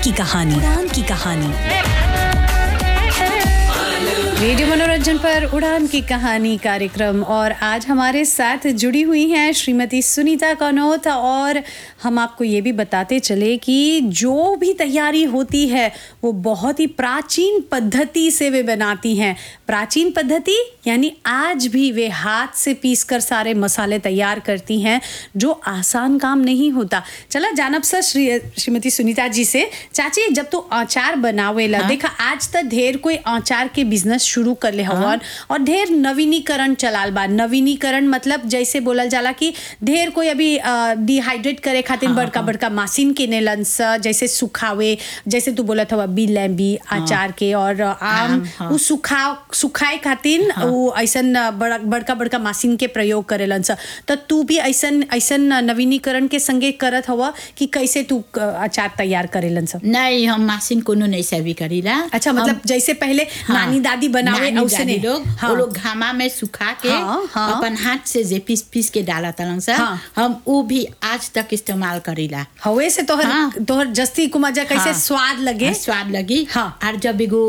की कहानी उड़ान की कहानी रेडियो मनोरंजन पर उड़ान की कहानी कार्यक्रम और आज हमारे साथ जुड़ी हुई हैं श्रीमती सुनीता कनौत और हम आपको ये भी बताते चले कि जो भी तैयारी होती है वो बहुत ही प्राचीन पद्धति से वे बनाती हैं प्राचीन पद्धति यानी आज भी वे हाथ से पीस कर सारे मसाले तैयार करती हैं जो आसान काम नहीं होता चला जानब सर श्री श्रीमती सुनीता जी से चाची जब तू अचार बनावेला देखा आज तक ढेर कोई अचार के बिजनेस शुरू कर ले हवन और ढेर नवीनीकरण चलाल बा नवीनीकरण मतलब जैसे बोलल जाला कि ढेर कोई अभी डिहाइड्रेट करे खातिर बड़का बड़का मशीन किनेलन स जैसे सुखावे जैसे तू बोलत हवा बी लैम्बी अचार के और आम हाँ। उ सुखा सुखाए खातिर उ ऐसन बड़ा बड़का बड़का मशीन के प्रयोग करेलन स त तू भी ऐसन ऐसन नवीनीकरण के संगे करत हवा कि कैसे तू अ, अचार तैयार करेलन स नहीं हम मशीन कोनो नहीं सेवी करीला अच्छा मतलब जैसे पहले नानी दादी बनावे नानी औसने दादी लोग हाँ। वो लोग घामा में सुखा के हाँ, हाँ। अपन हाथ से जे पीस पीस के डाला तलन सा हाँ। हम वो भी आज तक इस्तेमाल करीला हवे से तोहर हाँ। तोहर जस्ती कुमाजा कैसे हाँ। स्वाद लगे हाँ, स्वाद लगी हाँ। और जब एगो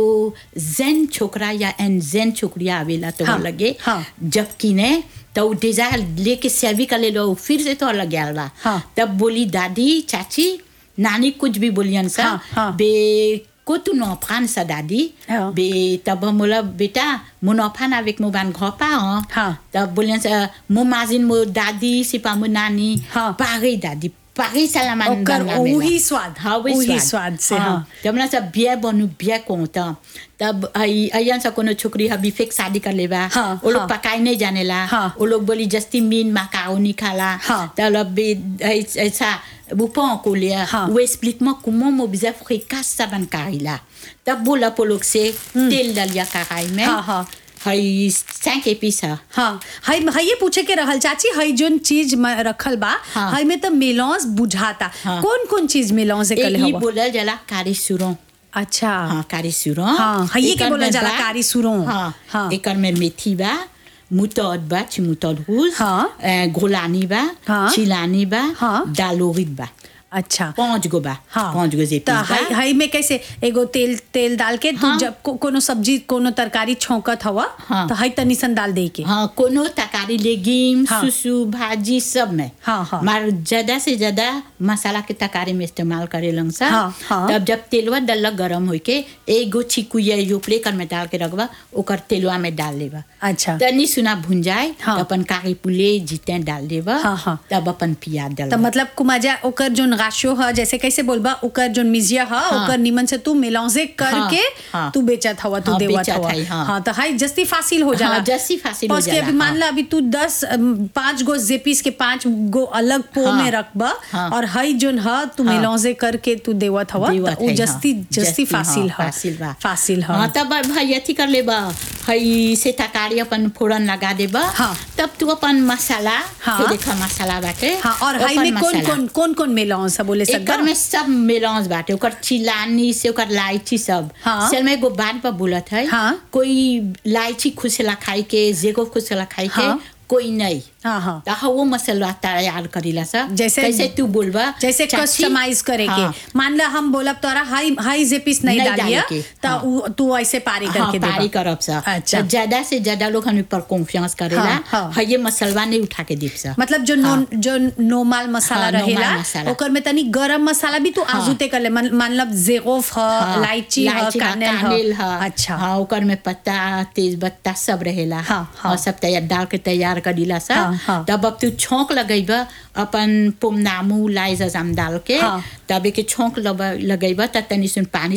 जेन छोकरा या एन जेन छोकरिया आवेला तो हाँ, लगे हाँ। जब किने तो उ डिजायर लेके सेवी कर ले लो फिर से तो लग गया बा हाँ। तब बोली दादी चाची नानी कुछ भी बोलियन सा हाँ, हाँ। बे को तू नौफान सा दादी हाँ। बे तब हम बोला बेटा मो नौफान avec mo ban घपा हाँ हाँ। तब बोलियन सा मो माजिन मो दादी सिपा मो नानी हाँ। पागई दादी पागई सलामान ओकर बनावेला। ओही स्वाद, हाँ वही ओही स्वाद से, हाँ। जब ना सब बिया बनु बिया कोता तब आई अयन सा कोनो छोकरी हबी फेक शादी कर लेबा हाँ, वो लोग हाँ। पकाई नहीं जानेला हाँ। वो लोग बोली जस्ती मीन मकाओ नहीं खाला हाँ। तब लब बे ऐ- ऐसा वो पाओ को लिया हाँ। वो explique moi comment mo bizarre frikas sa ban karila तब बोला वो लोग से तेल डालिया कढ़ाई में हाँ, हाँ। हई सैंक एपिस है हाँ हई हई ये पूछे के रहल चाची हई जोन चीज म- रखल बा हाँ। हई में तो मेलौंस बुझाता हाँ। कौन कौन चीज मेलौंस से कले एक हवा बोला जला कारी सुरों अच्छा हाँ कारी सुरों हाँ, हइये के एकर बोला में जाला बा- कारी सुरों। हाँ हाँ। एकर में मेथी बा मुतौद बा चिमुतौद रूज हाँ। अ, घोलानी बा हाँ। चिलानी बा हाँ। दालोरित बा अच्छा पांच गो बा हाँ पांच गो जेपी त हई हई में कैसे एगो तेल तेल डाल के तू हाँ। जब को, कोनो सब्जी कोनो तरकारी छौंकत हवा हाँ। तो हई तनी सन डाल दे के हाँ कोनो तरकारी लेगिम हाँ। सुसु भाजी सब में हाँ, हाँ। मार ज्यादा से ज्यादा मसाला के तरकारी में इस्तेमाल करे लं सा हाँ, हाँ। तब जब तेलवा डलक गरम होई के एगो छिकुया यो प्लेकर में डाल के रखबा ओकर तेलवा में डाल लेबा अच्छा तनी सुना भुन जाए हाँ। तो अपन काकी पुले जीते डाल देबा हाँ, हाँ। तब अपन प्याज डाल त मतलब कुमाजा ओकर जोन राशो ह जैसे कैसे बोलबा ओकर जोन मिजिया ह हाँ। ओकर निमन से तू मेलौंजे करके हाँ। तू बेचत हवा तू हाँ, देवत बेचत हवा हई, हाँ। हाँ तो हाई जस्ती फासिल हो जाला हाँ, जस्ती फासिल हो बस के जाला, अभी मान हाँ। ला अभी तू दस अम, पाँच गो जेपीस के पाँच गो अलग पो हाँ। में रखबा हाँ। और हई जोन ह तू हाँ। मेलौंजे करके तू देवत हवा देवत त उ हई, जस्ती हाँ। जस्ती फासिल हाँ, ह फासिल बा फासिल ह हाँ तब भाई अथी कर लेबा हई से तरकारी अपन फोड़न लगा देबा हाँ। तब तू अपन मसाला हाँ। फिर देखा मसाला बाटे हाँ और हई अपन में कौन मसाला। कौन कौन कौन मेलौंज ह बोले एकर सकबा में सब मेलौंज बाटे ओकर चिलानी से ओकर लाइची सब हाँ। सेल में एगो बात पर बोलत है हाँ। कोई लाइची खुशला खाई के जेगो खुशला खाई के हाँ। कोई नहीं हाँ हाँ तो हाँ, वो मसाला तैयार करीला सा जैसे- कैसे तू बोलबा जैसे चाची? कस्टमाइज करे के हाँ। मान ला हम बोलब तोरा हाई हाई जे पीस नहीं, नहीं डालिया डाले के, त हाँ। उ- तू ऐसे पारी हाँ, करके देबा पारी करब सा अच्छा। तो ज्यादा से ज्यादा लोग हम पर कॉन्फिडेंस करेला हाँ, हाँ। हाँ, ये मसलवा नहीं उठा के दीप सा मतलब जो नो, जो नोमाल मसाला हाँ, नॉर्मल रहेला मसाला। ओकर में तनी गरम मसाला भी तू आजुते कर ले मान मान लब जेगोफ ह हाँ, इलायची ह इलायची बा, कानेल कानेल ह ह अच्छा हाँ ओकर में पत्ता तेज पत्ता सब रहेला हाँ, हाँ। और सब तैयार डाल के तैयार कर दिला सा हाँ, हाँ। तब अब तू छोंक लगेबा अपन पुमनामू लाई जजाम डाल के हाँ। तब एक छोंक लगेबा त तनी सुन पानी